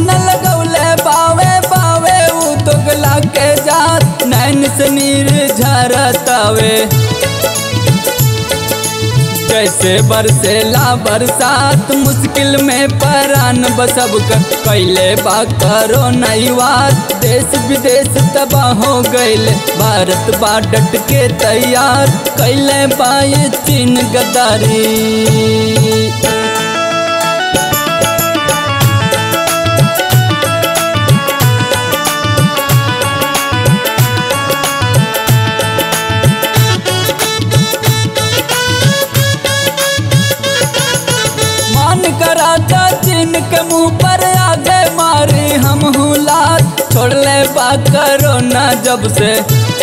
न लगौले बावे बावे ऊ तो गला के जात नैन से नीर झरतावे जैसे बरसेला बरसात मुश्किल में परान बसब कर कैले बा करो नई बात देश विदेश तबाह हो गईल भारत बा डट के तैयार कैले बाए चीन गद्दारी मान कराता चीन के मुंह पर आगे मारी हम हुलात छोड़ ले बा करो ना जब से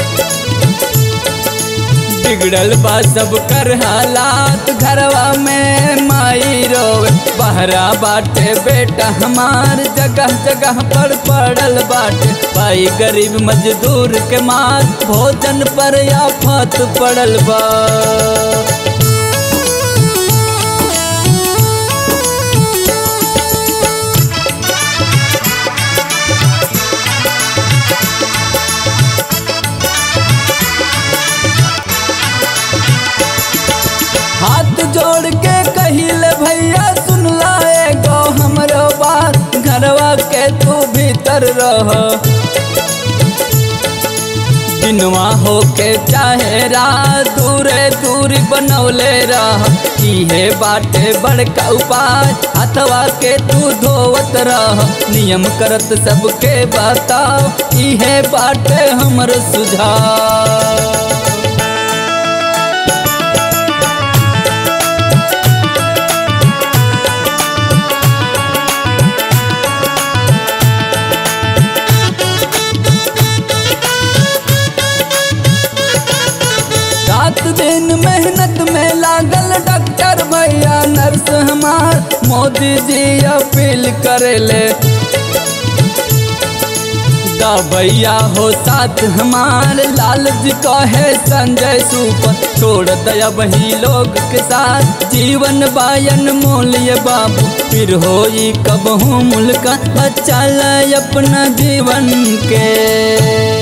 बिगड़ल बा सब कर हालात घरवा में माई रोवे बहरा बाटे बेटा हमार जगह जगह पर पड़ल बाटे भाई गरीब मजदूर के मार भोजन पर आफत पड़ल बा हाथ जोड़ के कहिले भैया सुन लाए गो हमरो बात घरवा के तू भीतर रह दिनवा हो के चाहे रात दूरे दूरी बनौले रह इहे बाटे बड़का उपाय हथवा के तू धोवत रह नियम करत सबके बताओ इहे बाटे हमर सुझाव रात दिन मेहनत में लागल डॉक्टर भैया नर्स हमार मोदी जी अपील करेले दा भैया हो साथ हमार लाल जी कहे संजय सुपर छोड़ दया वही लोग के साथ जीवन बायन मोलिए बाबू फिर होई कब हूँ मुल्क बच्चा ला अपना जीवन के